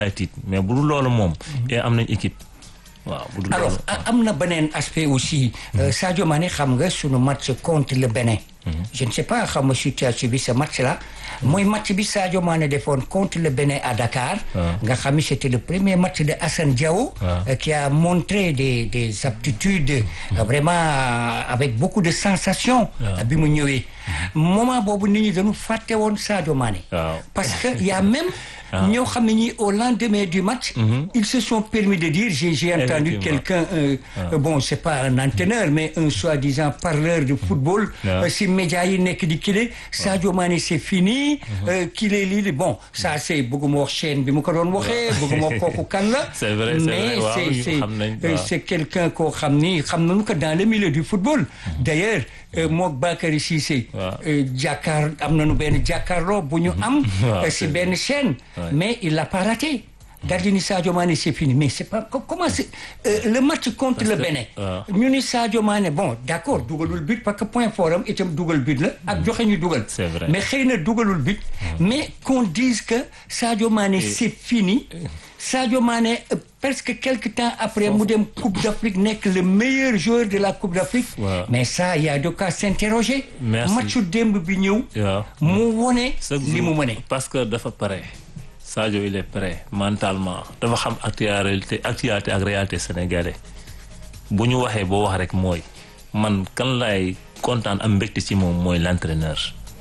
ay tiit mais bu dul loolu moom. et am nañ équipe. waaw bu dul alors loolu. am na beneen aspect aussi euh, Sadio Mané xam nga sunu match contre le Bénin je ne sais pas xam nga situation bi ce match là mooy match bi Sadio Mané defoon contre le Bénin à Dakar nga xam ni c'était le premier match de Assane Diao euh, qui a montré des des aptitudes euh, vraiment euh, avec beaucoup de sensations euh, bi mu ñëwee moment boobu nit ñi dañu fàtte woon Sadio Mané Waaw. parce que il y a même ñoo xam ne ñi au lendemain du match ils se sont permis de dire j'ai j'ai entendu Effectivement. quelqu'un euh, euh, bon c'est pas un entraîneur mais un soi-disant parleur de football Ouais. euh, si médias yi nekk di kile Sadio Mané c'est fini euh, kile lii bon ça c'est bëgguma wax chaîne bi mu ko doon waxee bëgguma wax kooku kan la C'est vrai, c'est mais vrai. Waaw, c'est ñu c'est xam nañ, euh, waaw. c'est quelqu'un koo xam ni xam nañu ko dans le milieu du football d'ailleurs euh, mook Bakary Cissé Waaw. euh, jàkkaar am nañu benn jàkkaarloo bu ñu am Waaw, euh, c'est si benn chaîne Ouais. mais il l'a pas raté daldi ni Sadio Mané c'est fini mais c'est pas co- comment c'est euh, le match contre le que- Bénin waaw. ñu ni Sadio Mané bon d'accord dugalul but parce que point fort am itam dugal but la ak joxe ñu dugal C'est vrai. mais xëy na dugalul but mais qu'on dise que Sadio Mané c'est fini Sadio Mané euh, presque quelque temps après mu dem Coupe d'Afrique nekk le meilleur joueur de la Coupe d'Afrique Waaw. mais ça il y a de quoi s'interroger Merci. matchu démb bi ñëw waaw. mu wone chaque li mu jour mëne parce que dafa pare Sadio il est prêt mentalement dafa xam actualité actualité ak réalité sénégalais bu ñu waxee boo wax rek mooy man kan lay kontaan am mbégte ci moom mooy l'entraîneur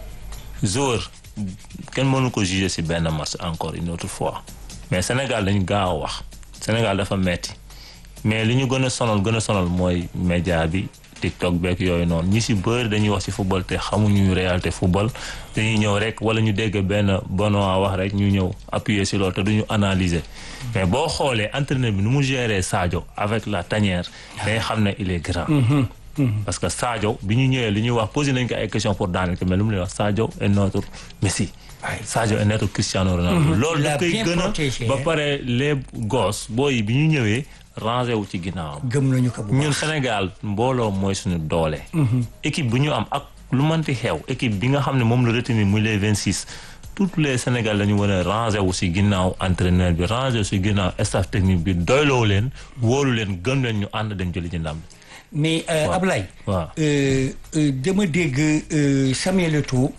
joueur kenn mënu ko juger ci benn match encore une autre fois mais Sénégal dañu gaaw a wax Sénégal dafa metti mais li ñu gën a sonal gën a sonal mooy média bi TikTok beeg yooyu noonu ñi ci bëri dañuy wax ci football te xamuñu réalité football dañuy ñëw rek wala ñu dégg benn Benoît wax rek ñu ñëw appuyer ci loolu te duñu analyser mais boo xoolee entraîneur bi nu mu gérer Sadio avec la tanière day xam ne il est grand. parce que Sadio bi ñu ñëwee li ñuy wax posé nañ ko ay questions pour daaneel ko mais lu mu lay wax Sadio est notre Messi. Sadio est notre Cristiano Ronaldo. loolu Il a da koy bien gën a protégé, ba hein. pare les gosses booy yi bi ñu ñëwee rangé wu ci ginnaaw. gëm nañu ko bu ñun Sénégal mbooloo mooy suñu doole. équipe bu ñu am ak lu manti xew équipe bi nga xam ne moom la retenir muy les vingt six toutes les Sénégal dañu war a rangé wu si ginnaaw entraîneur bi rangé wu si ginnaaw staff technique bi doyloo leen wóolu leen gëm leen ñu ànd dem jëli ci ndam bi. mais euh, Waaw. Ablaye Waaw. euh, euh, dama dégg euh, Samuel Eto'o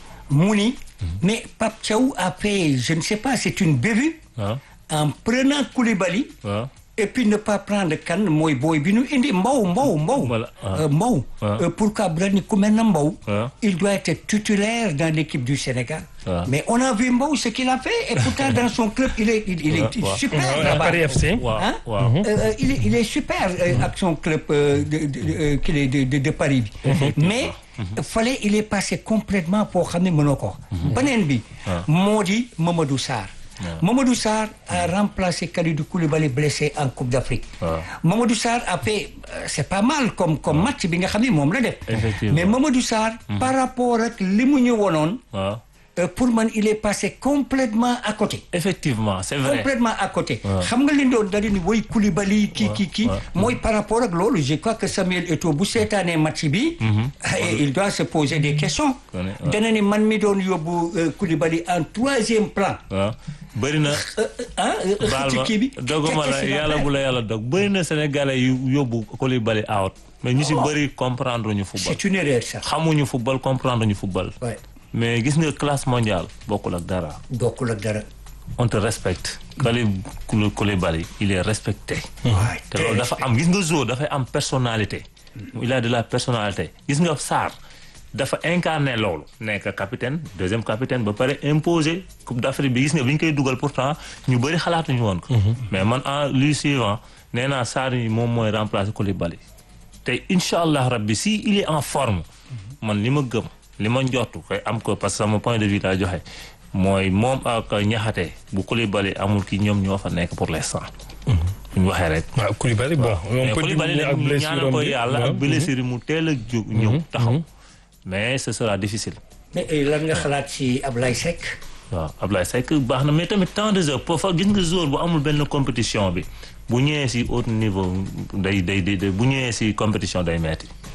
mu ni mais Pape Thiaw a fait je ne sais pas c'est une bévue waaw en prenant Koulibaly waaw et puis ne pas prendre kan mooy booy bi ñu indi Mbow Mbow Mbow Voilà, ah. Euh, Mbow Ah. Euh, pourquoi bu la ni ku mel na Mbow Ah. il doit être titulaire dans l'équipe du Sénégal Ah. mais on a vu Mbow ce qu'il a fait et pourtant dans son club il est il, il est Ah, ah. super Ouais, là-bas. Paris FC. waaw Hein? waaw. Euh, euh, il, est, il est super euh, avec son club euh, de, de, de, euh, qu'il est de, de, de Paris bi mais fallait il est passé complètement pour xam ne mënoo ko beneen bi moo di Mamadou Sarr Mamadou Sarr a remplacé Kalidou Koulibaly blessé en Coupe d'Afrique Ouais. Mamadou Sarr a fait euh, c'est pas mal comme comme match bi nga xam ne moom la def Effectivement. mais Mamadou Sarr par rapport ak li mu ñu wonoon waaw euh, pour man il est passé complètement à côté effectivement c'est vrai. complètement à côté xam nga li doon da ni woy Koulibaly kii kii kii ouais. mooy par rapport ak loolu je crois que Samuel Eto'o bu seetaanee match bi et il doit se poser des questions Connais, ouais. dana ni man mi doon yóbbu euh, Koulibaly en troisième plan waaw bëri na. Euh, euh, ah euh, baal ci ma kii bi doguma la Qu'est-ce qu'il va yàlla faire? bu la yàlla dog bëri na sénégalais yu yóbbu Koulibaly out mais ñu si bëri comprendre ñu football c'est une erreur ça xamuñu football comprendre ñu football ouais mais gis nga classe mondiale bokkul ak dara bokkul ak dara on te respecte Kali Koulibaly il est respecté waay te loolu dafa am gis nga joueur dafay am personnalité il a de la personnalité gis nga Sarr dafa incarné loolu nekk capitaine deuxième capitaine ba pare imposé Coupe d'Afrique bi gis nga bi ñu koy dugal pourtant ñu bëri xalaatuñu woon ko mais man en lui suivant nee naa Sarr yi moom mooy remplacer Koulibaly te incha allah rabbi si il est en forme man li ma gëm li ma njortu koy am ko parce que sama point de vue laa joxe mooy moom ak ñaxate bu Koulibaly amul ki ñoom ñoo fa nekk pour l'instant bu ñu waxee rek waaw Koulibaly bon on mais peut Koulibaly diminuer nag ak ñu blessure ñaanal ko bi yàlla waaw. ak blessure yi mu teel a jóg ñëw taxaw mais ce sera difficile mais eh, lan nga xalaat ci Ablaye Seck waaw Ablaye Seck baax na mais tamit temps de jeu pour fa gis nga jour bu amul benn compétition bi bu ñëwee si haut niveau day day day day- bu ñëwee si compétition day metti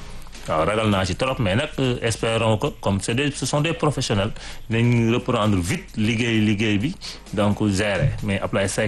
waaw ragal naa ci trop mais nag espérons que comme c'est des ce sont des professionnels dinañ reprendre vite liggéey liggéey bi donc gérer mais Ablaye Seck